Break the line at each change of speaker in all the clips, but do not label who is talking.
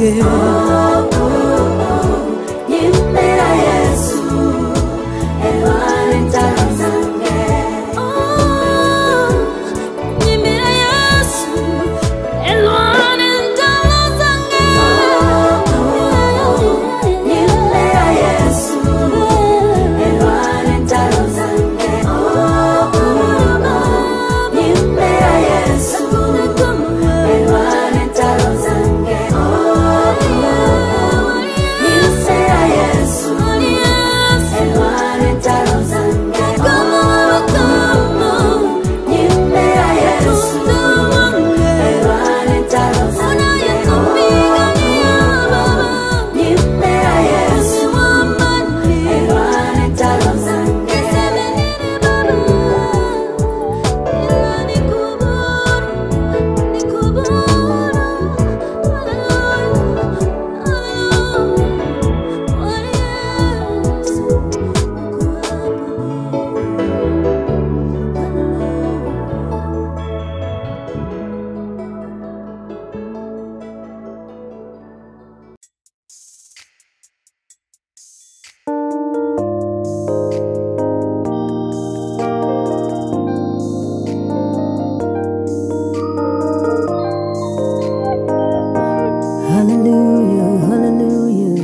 Nyimbira Yesu, elwane ntalo zange.
Nyimbira Yesu, elwane ntalo zange.
Nyimbira Yesu, elwane ntalo zange. Nyimbira Yesu, elwane ntalo zange. Nyimbira Yesu, elwane ntalo zange. Nyimbira Yesu, elwane ntalo zange. Nyimbira Yesu, elwane ntalo zange.
Hallelujah, hallelujah.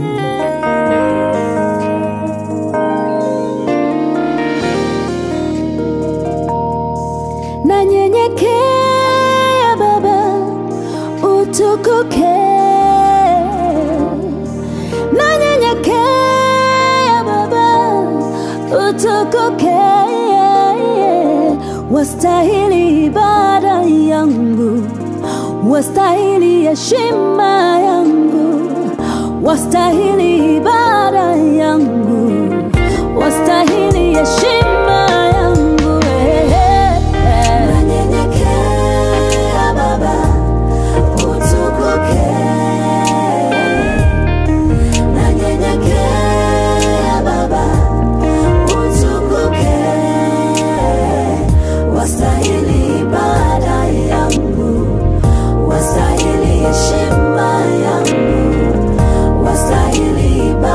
Nanyenyekea Baba, utukuke. Nanyenyekea Baba, utukuke. Wastahili ibada yangu wastahili heshima yangu, wastahili ibada yangu, wastahili heshima yangu. eh, eh, eh.
Nanyenyekea Baba, utukuke. Nanyenyekea Baba, utukuke. Wastahili ibada yangu, wastahili heshima yangu, wastahili ibada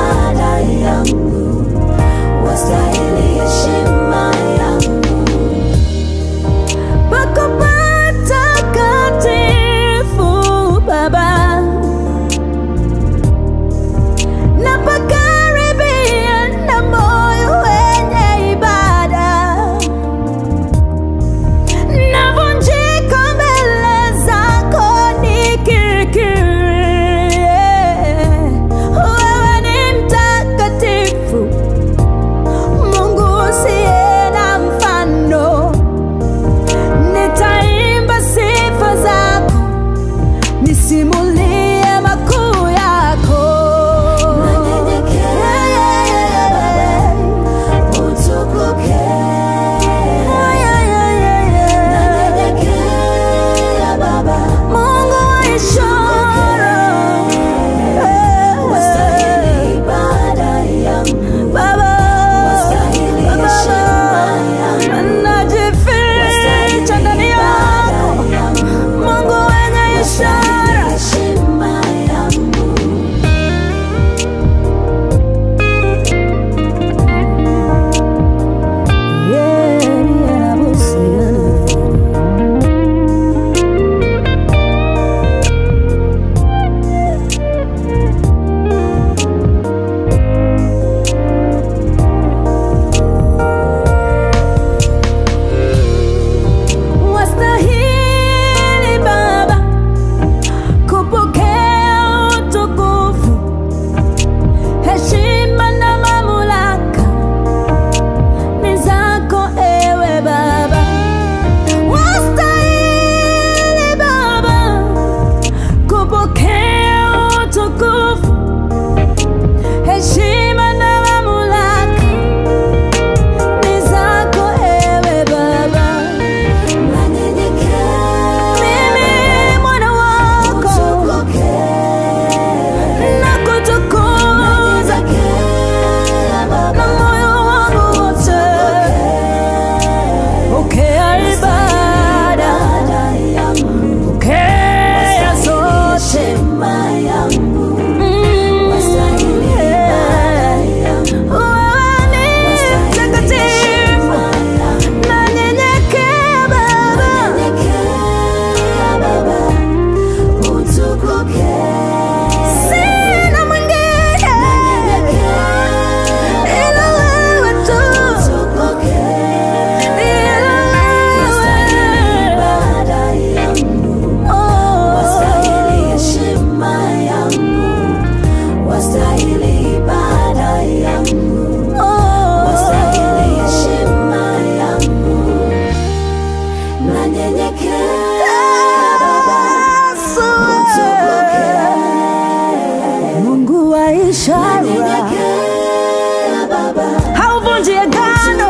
Nyenyekea Baba,
hauvunji agano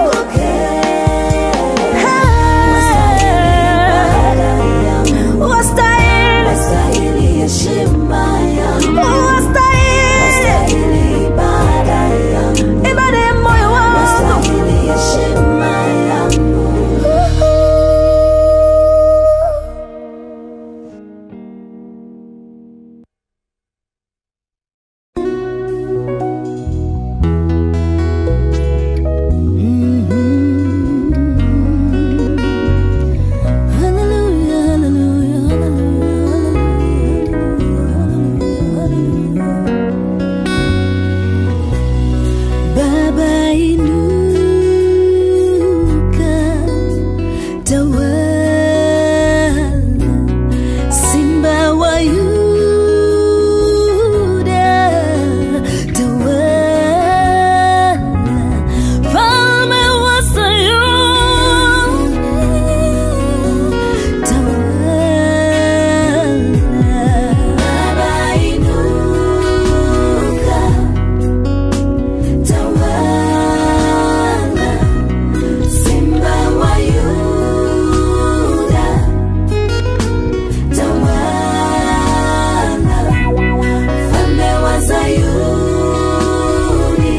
ibada yangu,
wastahili
wastahili heshima yangu,
wastahili
wastahili ibada yangu,
ibada ya moyo wangu
wastahili heshima yangu.
Hallelujah, hallelujah, hallelujah, hallelujah, hallelujah. Baba inuka, tawala, Simba wa Yuda, tawala, Falme wa Sayuni, tawala.
Baba inuka, tawala, Simba wa Yuda, tawala, Mfalme wa Sayuni,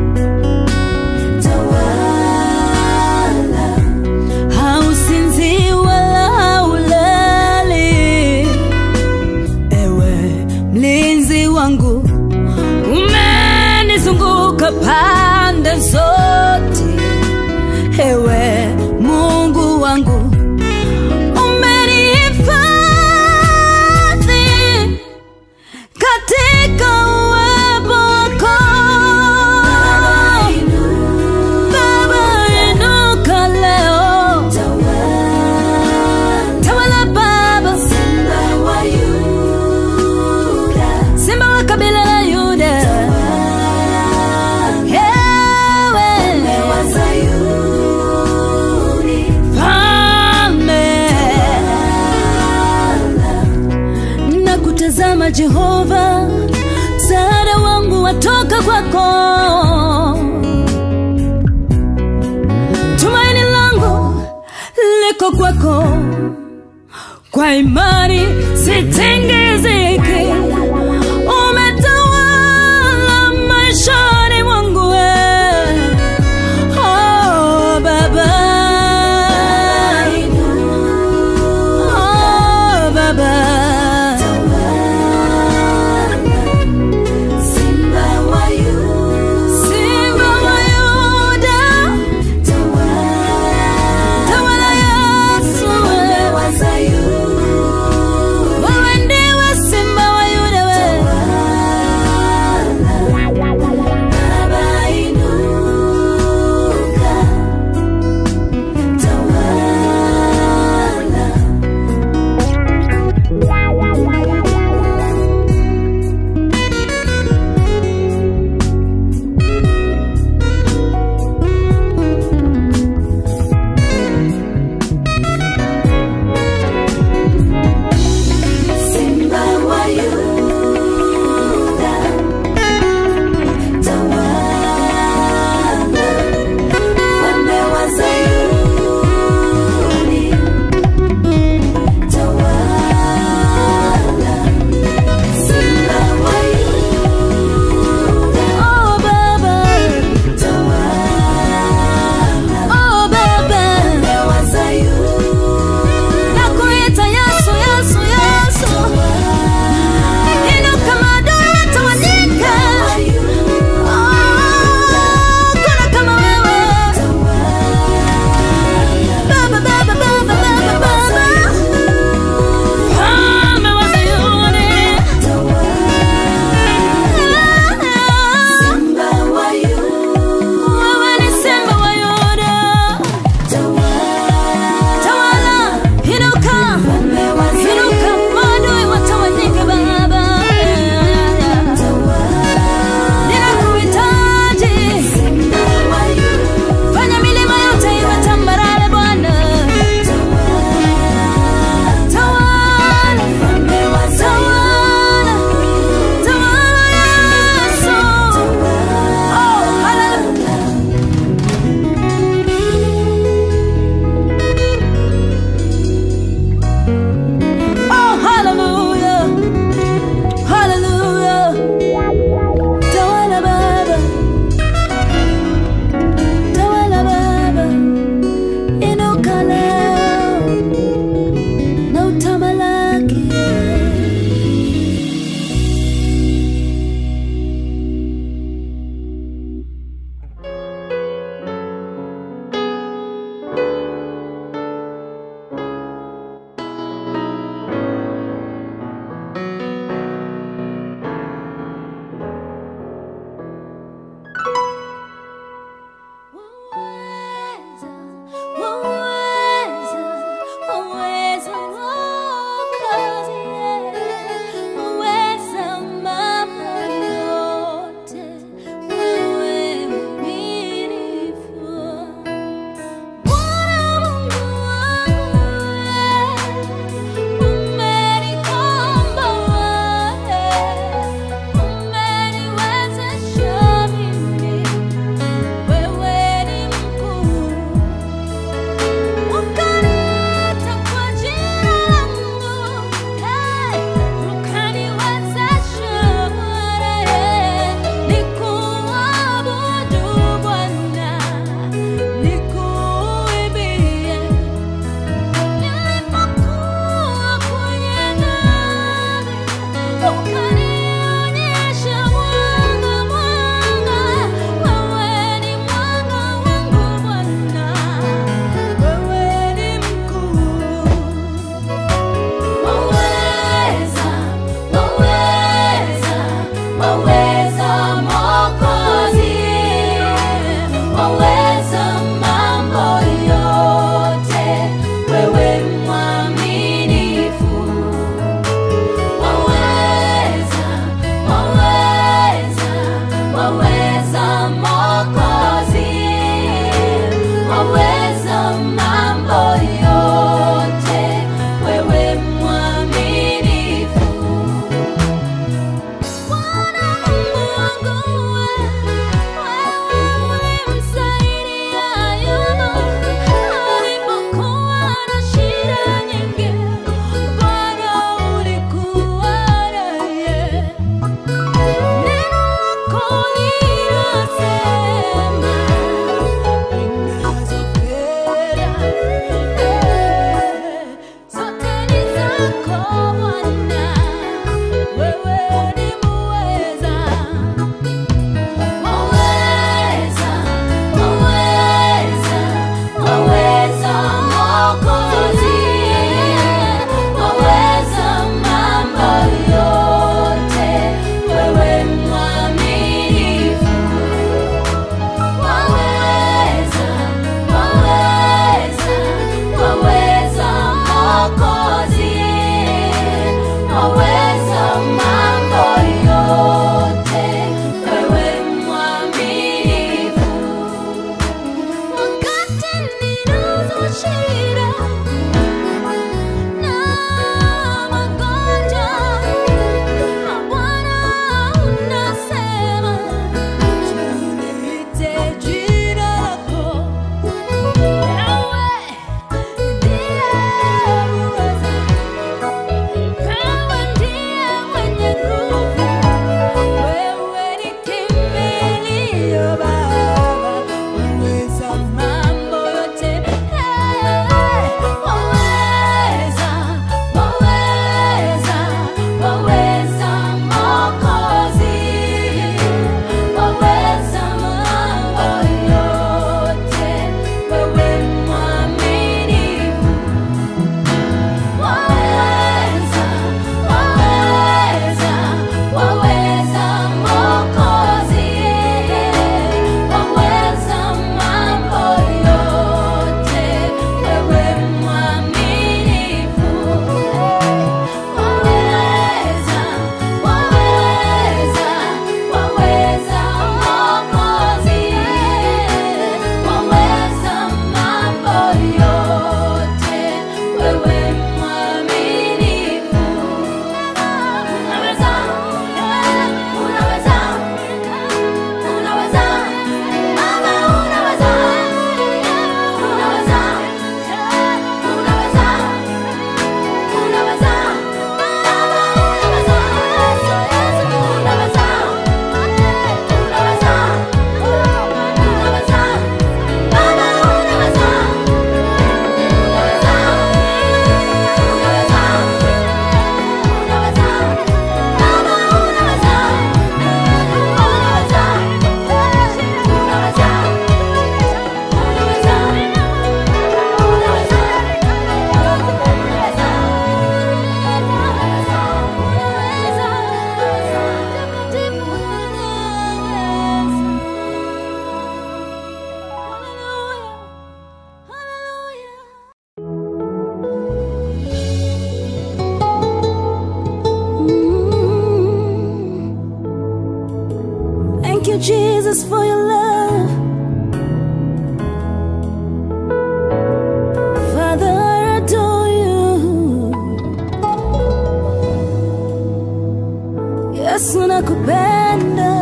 tawala.
hausinzi wala haulali, ewe mlinzi wangu, umenizunguka pande zote, ewe Mungu wangu, umenihifadhi katika uwepo wako. Baba, inuka leo, tawala Baba, simba wa kabila la Yuda, ewe falme, na kutazama Jehova, msaada wangu watoka kwako. Tumaini langu liko kwako, kwa imani sitingiziki. Umetawala maishani mwangu, wewe. oh Baba, oh Baba.
Simba wa Yuda,
Simba wa Yuda, tawala Yesu, wewe.
wa Sayuni,
Wewe ndiye Jesus, for your love. Father, I adore you. Yesu nakupenda.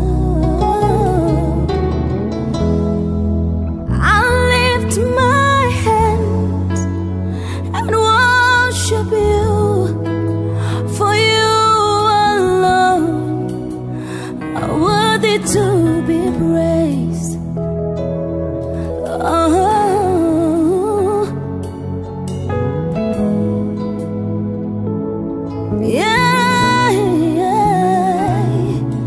I lift my hands and worship you, for you alone are worthy to be praised. Oh. Yeah, yeah.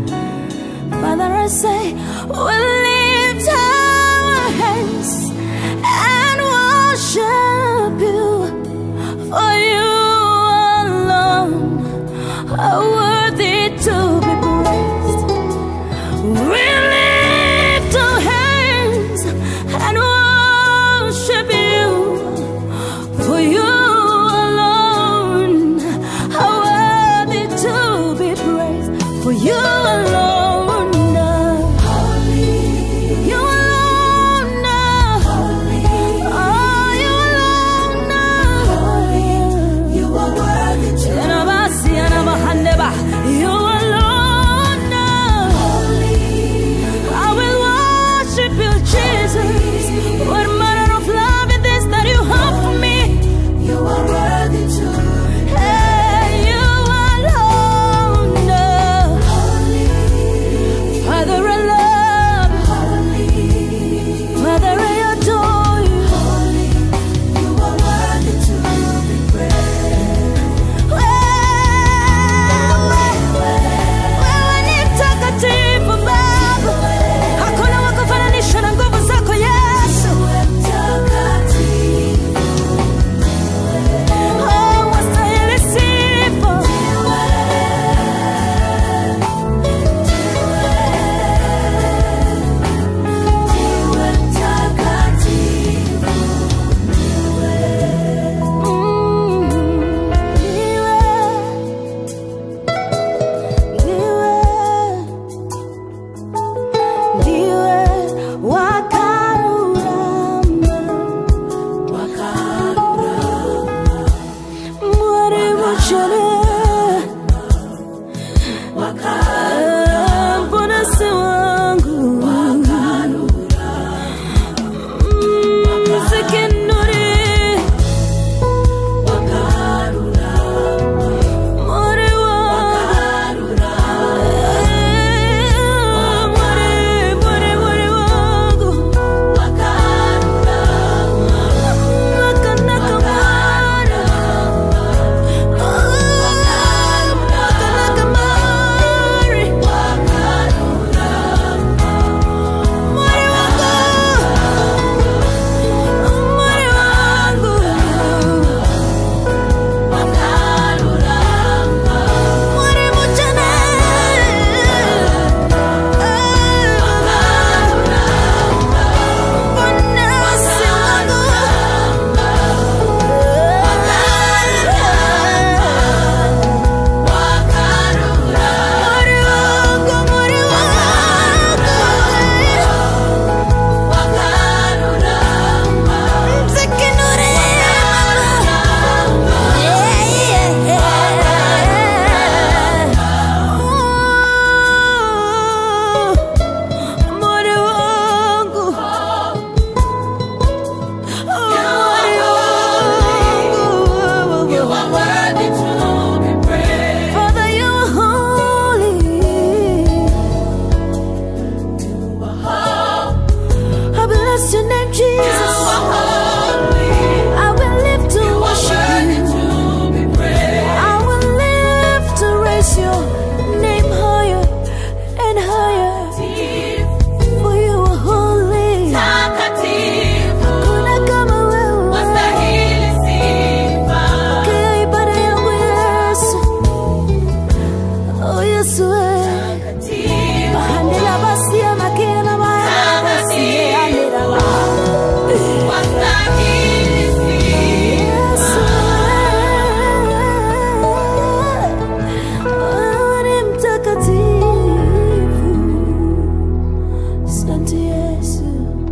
Asante Yesu.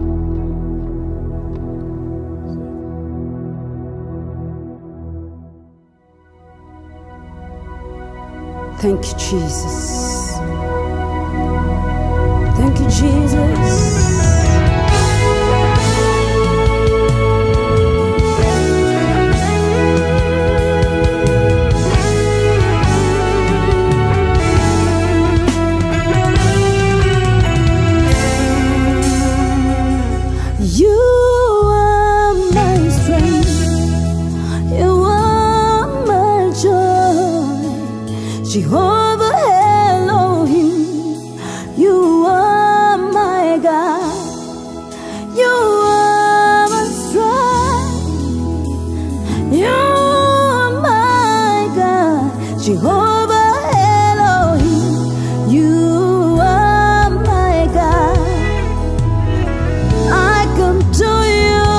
Thank you, Jesus. Thank you, Jesus. You are my strength. You are my joy. Jehovah Elohim. You are my God. You are my strength. You are my God. Jehovah Elohim. You are my God. I come to you,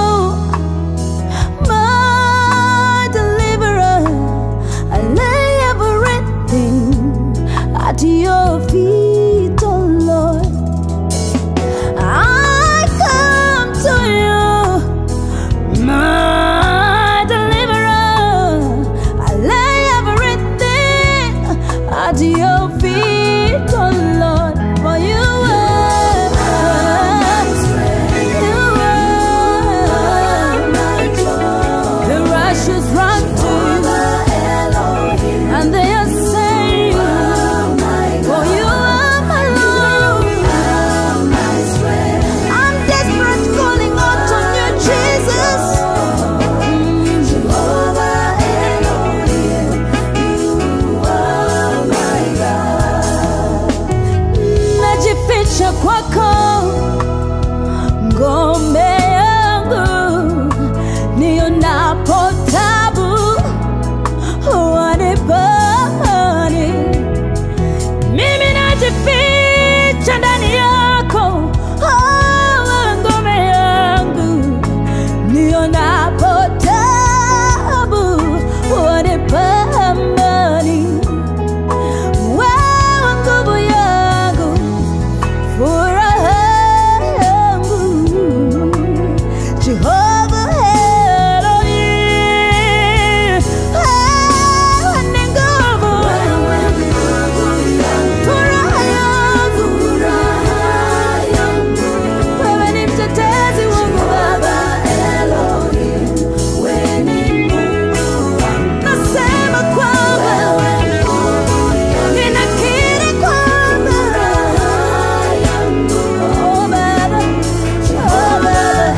my deliverer. I lay everything at your feet, oh Lord. I come to you, my deliverer. I lay everything at your feet, oh Lord. For you are, you are the righteous run to you, and they are saved. For you are my Lord. I'm desperate, calling out on you, Jesus. Najificha kwako, ngome yangu, nionapo tabu, wanipa amani. Mimi najificha ndani yako, oh, wewe ngome yangu, nionapo tabu, wanipa amani. Wewe nguvu yangu, furaha yangu, Jehovah Elohim, wewe ni nguvu, furaha yangu, wewe ni mtetezi wangu Baba. Nasema kwamba ninakiri kwamba oh Baba, oh Baba,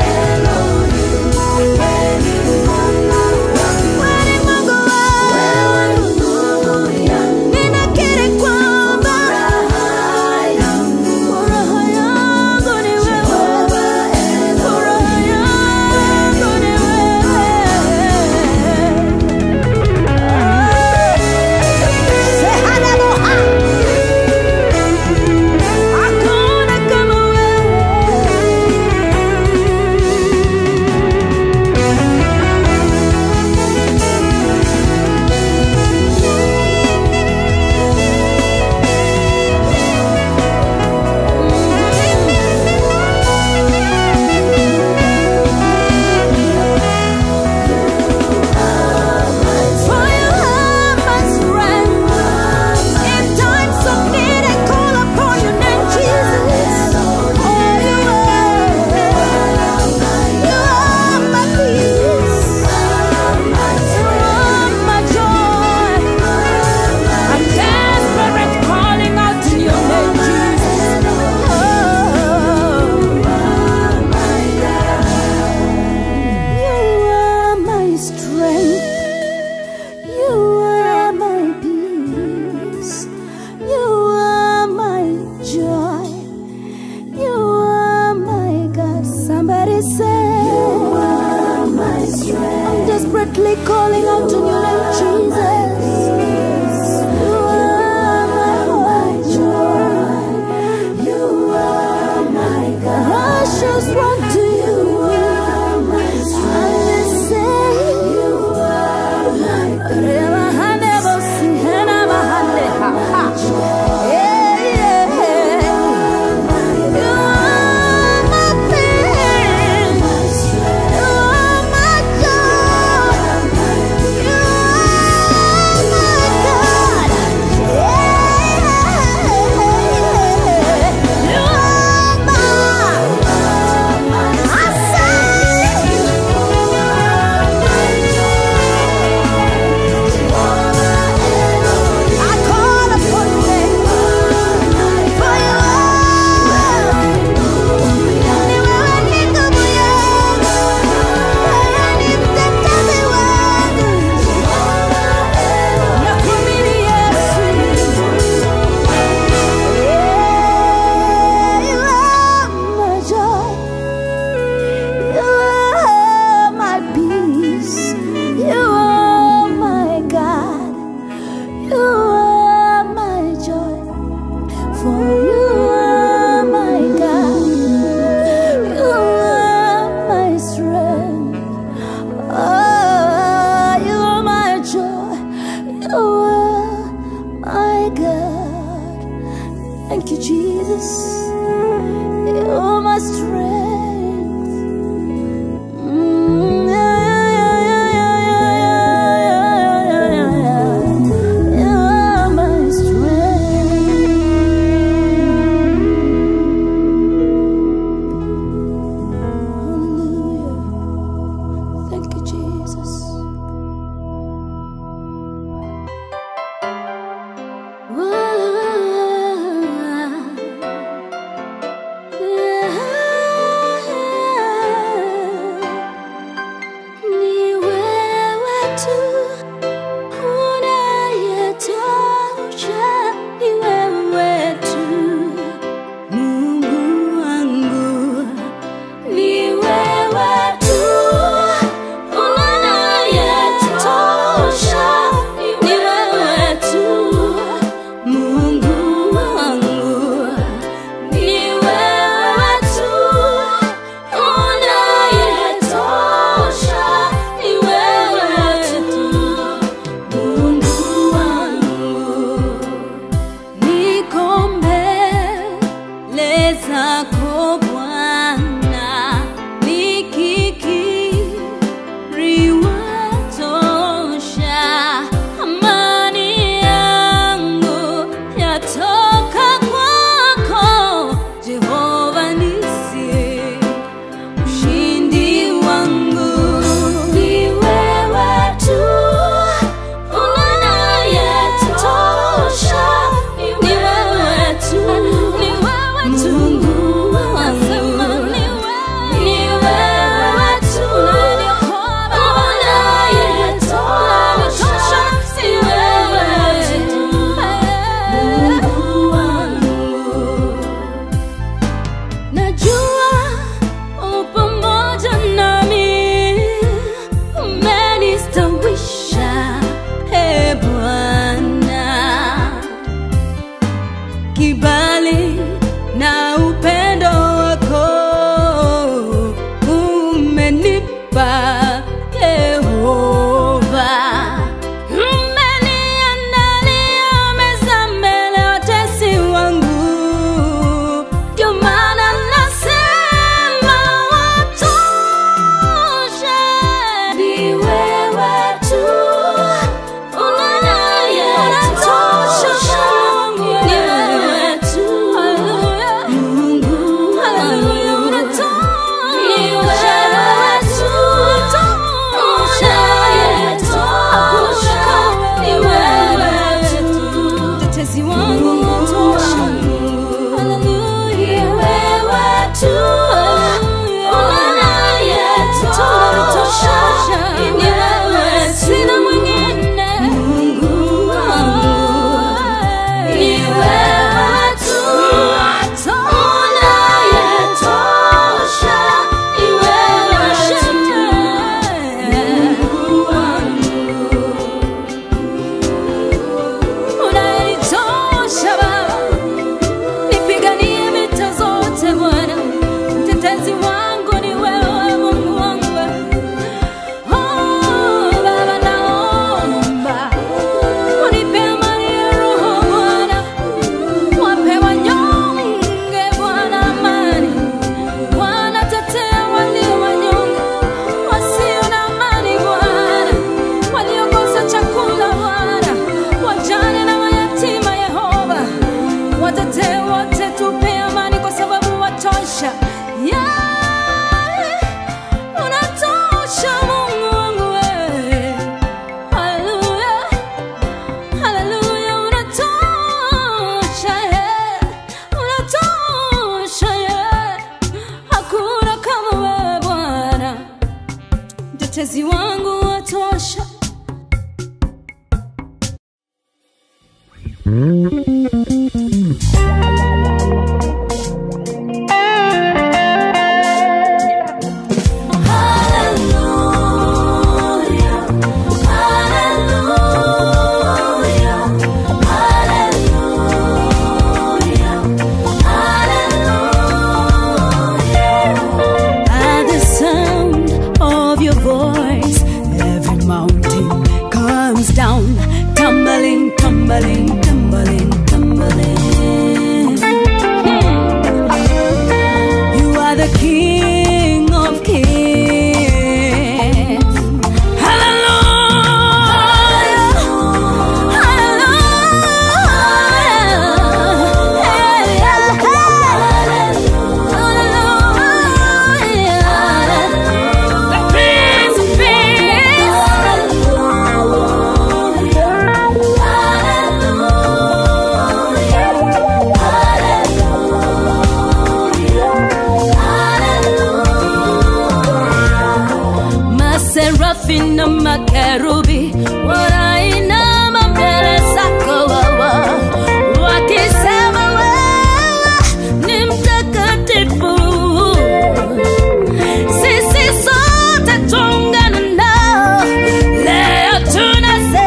wewe ni Mungu wangu. Ninakiri kwamba furaha yangu ni wewe, furaha yangu ni wewe. Sehanamoha. Hakuna kama wewe. For you are my strength. In times of need, I call upon your name, Jesus. Oh, you are. You are my peace. You are my joy. I'm desperate, calling out to your name, Jesus. Oh, you are my strength. You are my peace. You are my joy. You are my God. Somebody say, You are my strength. I'm desperately calling out to your name, Jesus. You are my joy. You are my God. Russians run to you. And they say, You are my God. Yeah, yeah. You are najua upamoja nami umenistawisha e Bwana kibali na upendo wako umenipa Yehova. Umeniandalia meza mbele ya watesi wangu, ndio maana nasema watosha. Ni wewe tu unayetosha, ni wewe tu Mungu wangu. Ni wewe tu unayetosha, ni wewe tu mtetezi wangu unatosha. Ni wewe tu unayetosha, ni wewe tu. Sina mwingine. Mungu wangu. Ni wewe tu unayetosha, ni wewe tu. Mungu wangu. Unanitosha Baba, nipiganie vita zote Bwana, mtetezi wangu ni wewe, Mungu wangu. Oh, Baba, naomba unipe amani ya roho Bwana, wape wanyonge Bwana amani. Bwana, tetea walio wanyonge, wasio na amani Bwana, waliokosa chakula Bwana, wajane na mayatima Yehova, watetee wote, tupe amani kwa sababu watosha. Yeah, unatosha Mungu wangu wewe. Haleluya. Haleluya, unatosha, yeah. Unatosha, yeah. Hakuna kama wewe Bwana, mtetezi wangu watosha. At the sound of your voice, every mountain comes down, tumbling, tumbling, tumbling, tumbling. You are the King of Kings. Hallelujah. Maserafi na makerubi wanainama mbele zako wawa, wakisema wewe ni mtakatifu. Sisi sote tuungana nao leo tunasema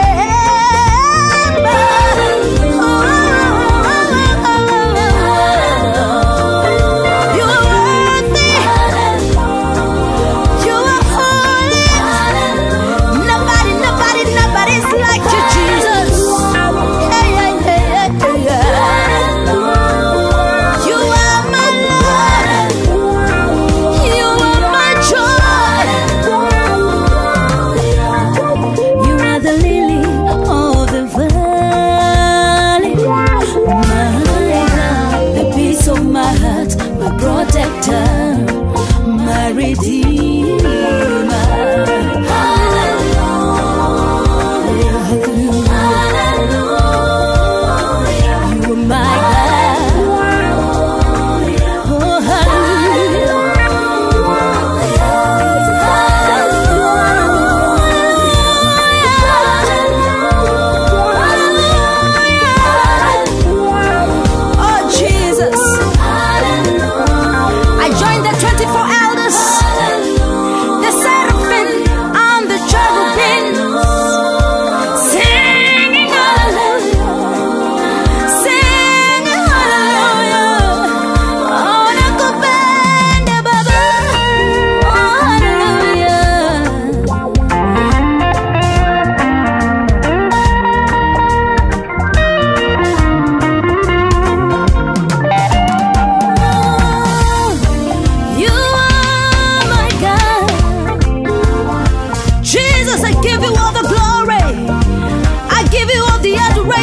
You are worthy. You are holy. Nobody, nobody, nobody's like you, Jesus. Hey, hey, hey, hey, hey. You are my Lord. You are my joy. You are the lily of the valley. My God, the peace of my heart, my protector, my redeemer. Hallelujah, hallelujah. You are my God. Oh, hallelujah. Oh, Jesus.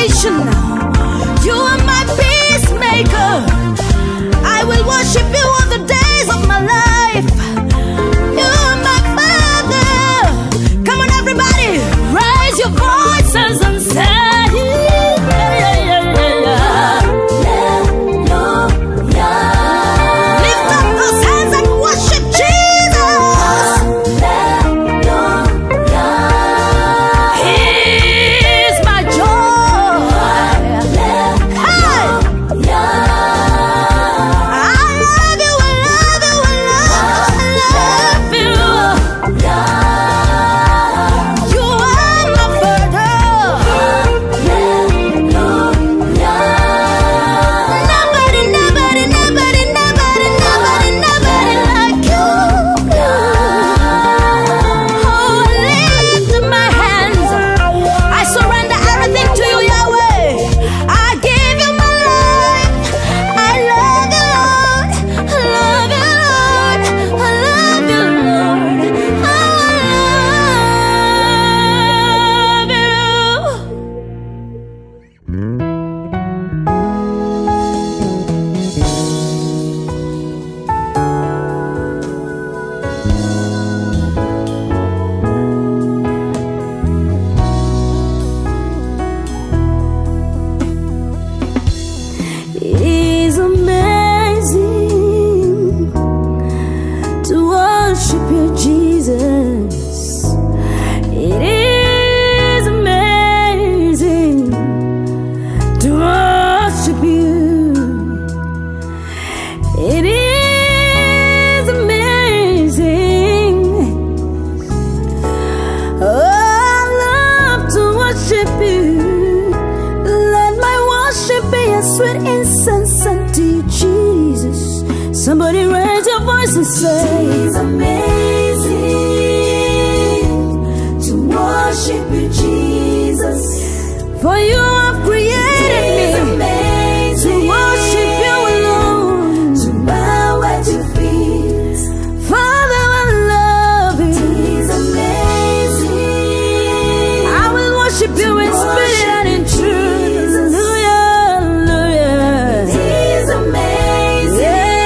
salvation. You are my peacemaker. I will worship you all the days of my life. You are my father. Come on, everybody, raise your voices and say, yeah, yeah, yeah, yeah, yeah. Lift up those hands and worship Jesus. He's my joy. Hey! I love you, I love you, I love, I love you. You are my Nobody, nobody, nobody, nobody, nobody, nobody like you. Oh, I lift my hands. I surrender everything to you, Yahweh. I give you my life. I love you, Lord. I love you, Lord. I love you, Lord. I love you. It is amazing to worship you, Jesus. It is amazing to worship you. It is amazing. Oh, I love to worship you. Let my worship be a sweet incense unto you, Jesus. Somebody raise your voice and say,
It's amazing to worship you, Jesus.
For you have created
It's
me to
amazing
worship you alone.
to bow at your feet.
Father, I love you.
It's amazing.
I will worship you in spirit and in truth.
Jesus.
Hallelujah, hallelujah.
It's amazing.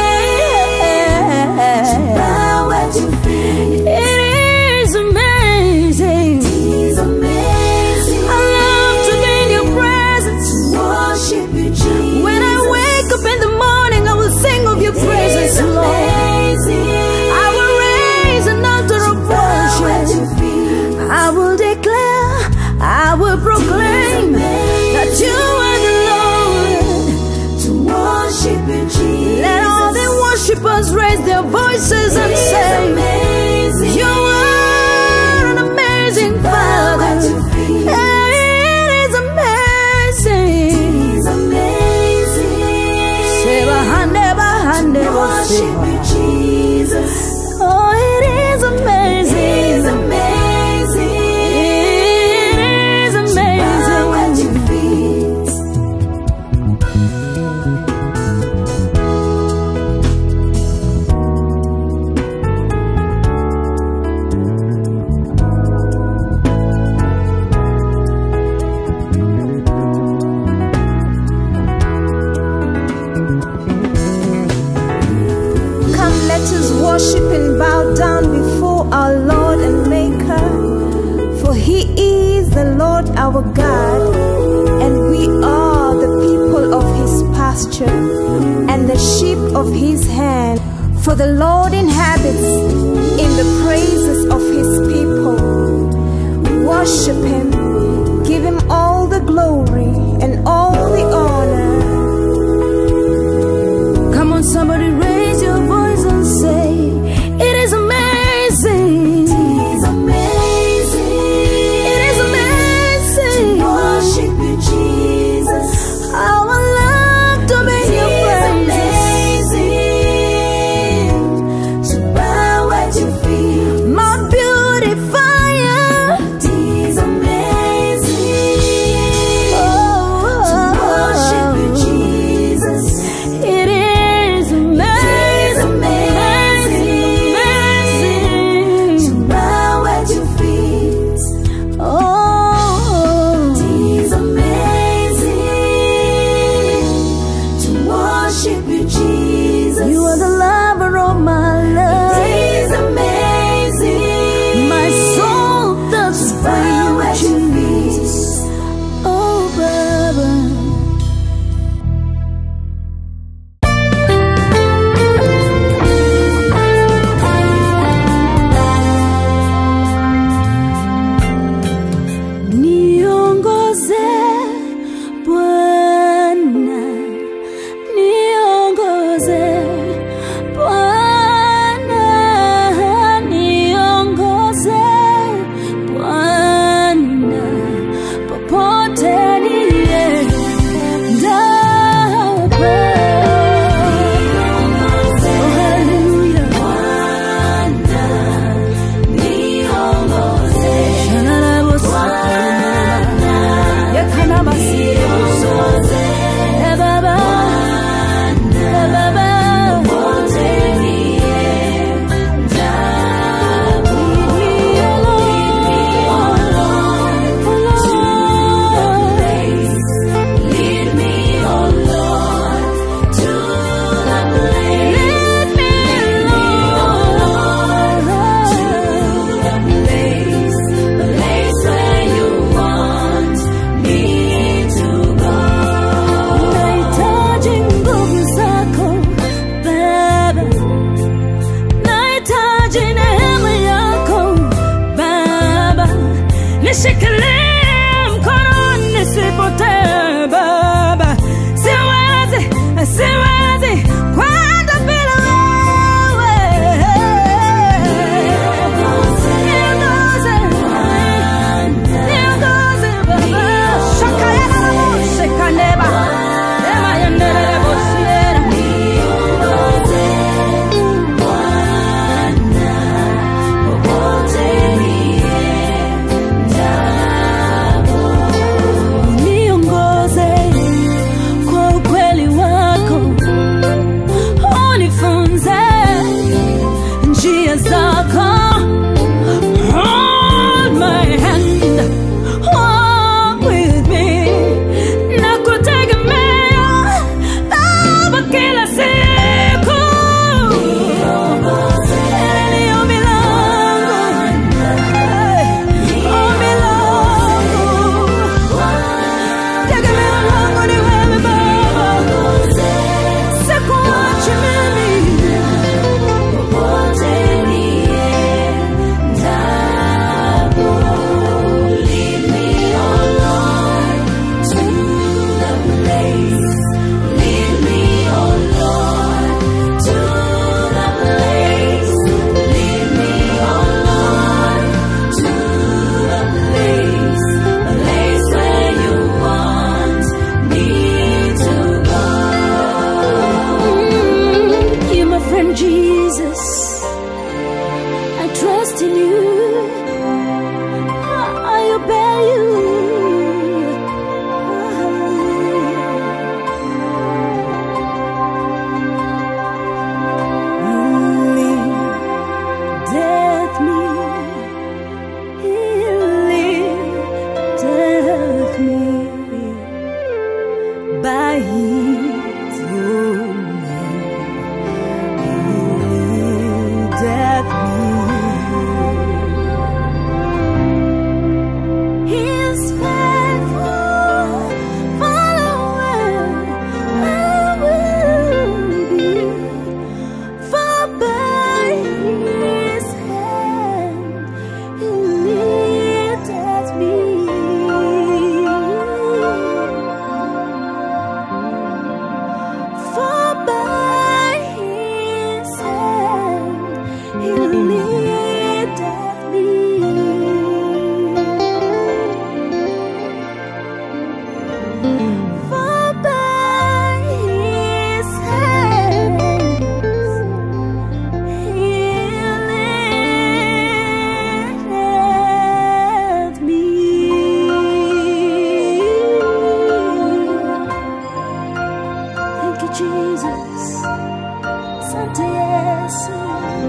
Yeah.
Bow at your feet.
It is amazing.
It's amazing.
I love to be in your presence.
Worship you, Jesus.
When I wake up in the morning, I will sing of your praises,
It's
Lord.
amazing.
I will raise an altar of
Bow at
worship.
your feet.
I will declare, I will proclaim that you are the Lord.
to worship you, Jesus.
Let all the worshippers raise their voices and
It's
say,
amazing.
You are an amazing
Bow at
Father.
your feet.
It is amazing.
It's amazing.
Seba hande ba hande bo
Worship
seba.
you, Jesus.
Oh, it is
It's
amazing.
amazing.
It is
Bow
amazing.
at your feet.
Come, let us worship and bow down before our Lord and Maker. For he is the Lord our God, and we are the people of his pasture and the sheep of his hand. For the Lord inhabits in the praises of his people. Worship him, give him all the glory and all the honor. Come on, somebody raise your voice and say, It is amazing.
It's amazing.
It is amazing.
Worship you, Jesus.
How I love to be in your
It's
presence.
amazing to bow at your feet.
My beautifier.
It's amazing.
Oh,
nishikilie mkono nisipotee Baba, siwezi, siwezi kwenda bila wewe. Niongoze, niongoze Baba. Shakayana na Mose kaneba, ema yendelele bosiera. Niongoze kwa ukweli wako, unifunze njia zako. Hold my hand, walk with me, nakutegemea Baba kila siku. Hili ni ombi langu, ombi langu. Tegemeo langu ni wewe Baba, sikuachi mimi. Mm, You're my friend Jesus. I trust in you. I, I obey you. Death me, death me by his own name. He death me. His faithful follower I will be. For by his hand he lifted me. For by his hand he lifted me. For by his hands he lifted me. Thank you, Jesus. Sante Yesu.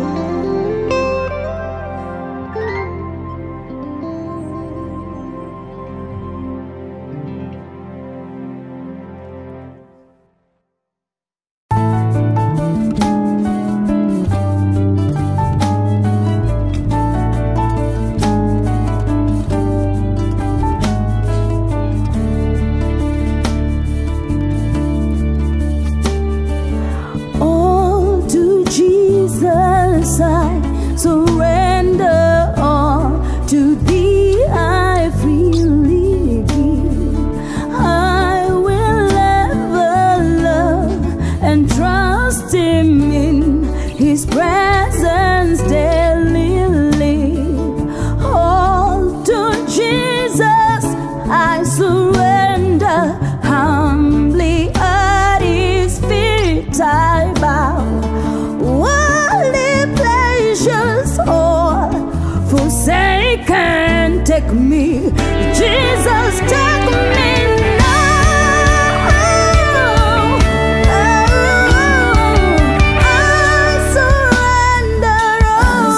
All to Jesus I surrender all to thee I freely give I will ever love and trust him in his presence daily live all to Jesus I surrender humbly at his feet I bow worldly pleasures all forsaken take me Jesus take me now I surrender all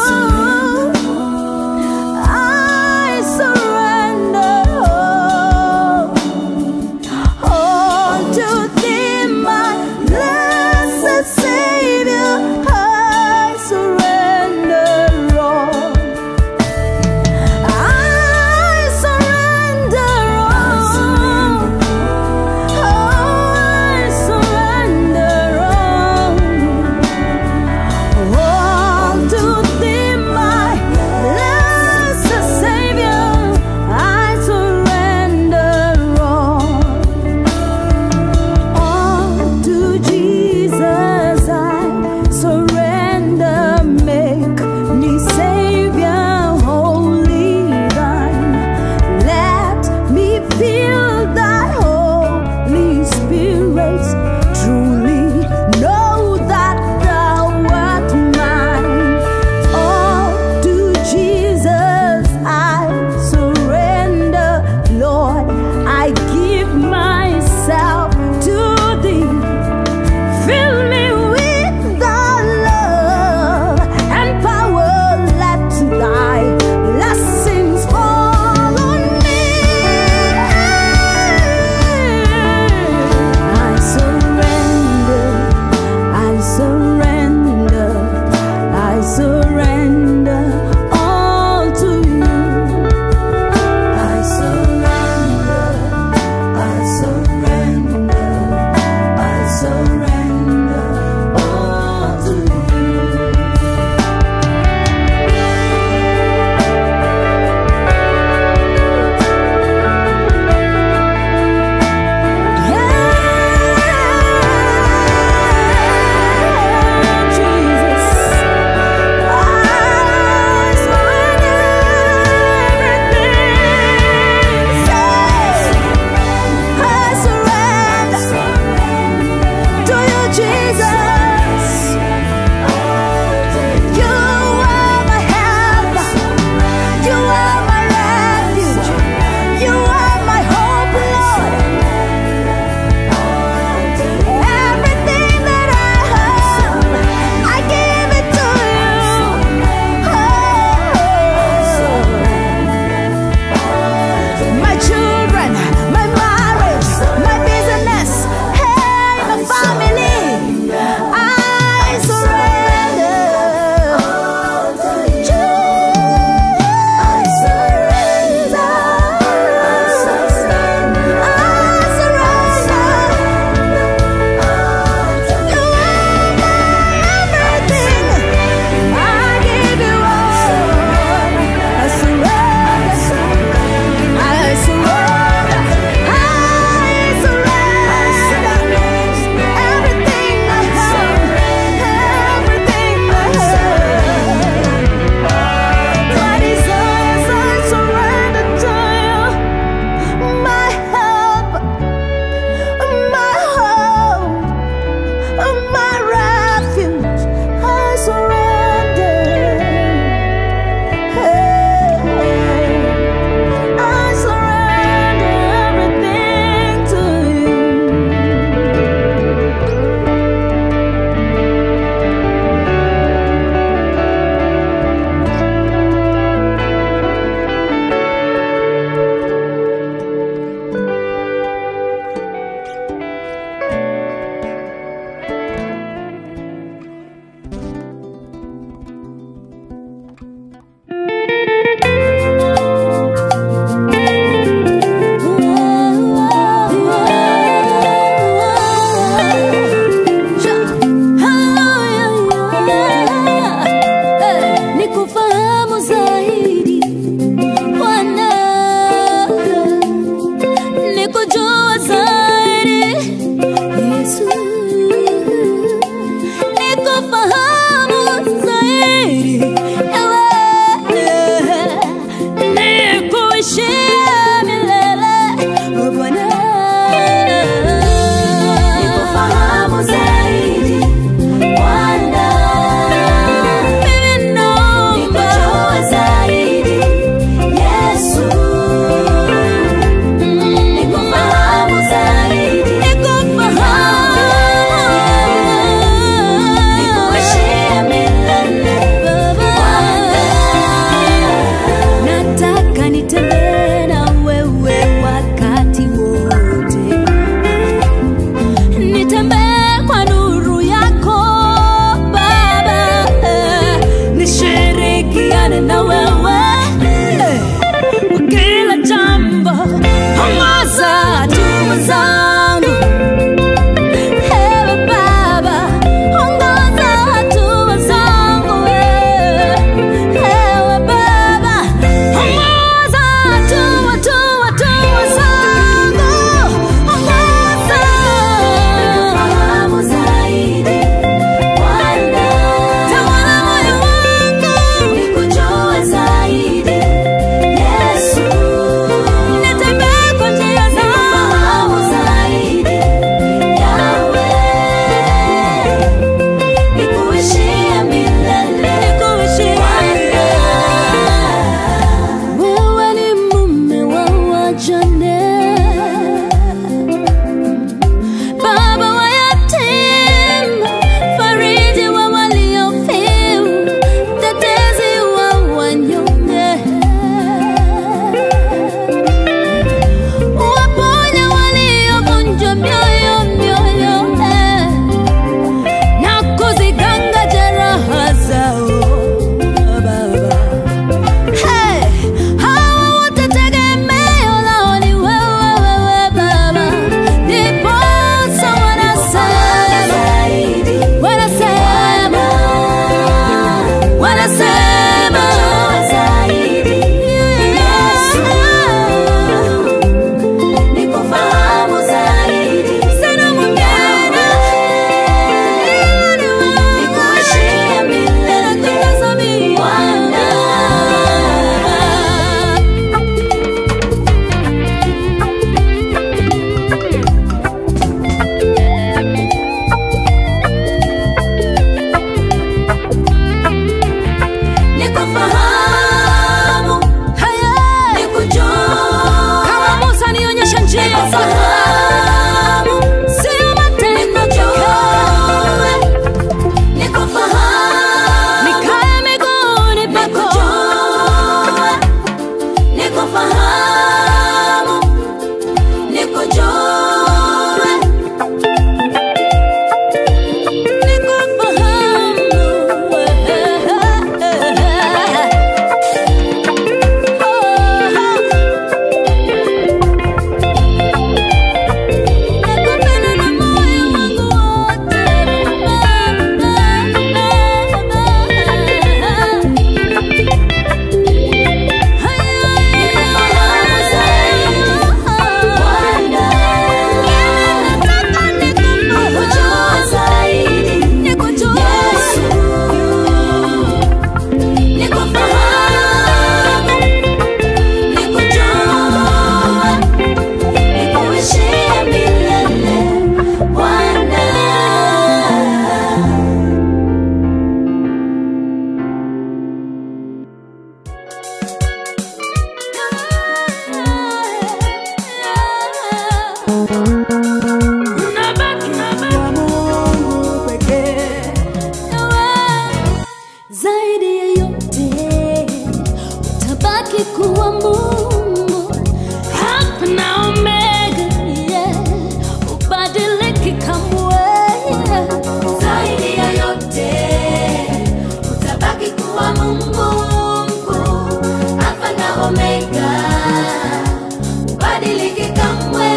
utabaki kuwa Mungu, Alpha na Omega, yeah. Ubadiliki kamwe, yeah.
zaidi ya yote utabaki kuwa Mungu mkuu, Alfa na Omega, ubadiliki kamwe.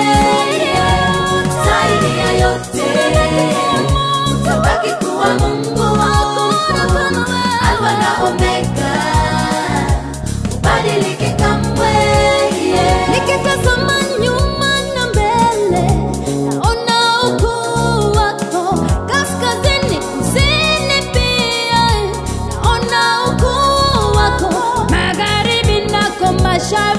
Zaidi ya yote utabaki kuwa Mungu Alfa na Omega, ubadiliki kamwe.
Nikitazama nyuma na mbele, naona ukuu wako. Kaskazini, kusini pia, naona ukuu wako. Magharibi nako mashariki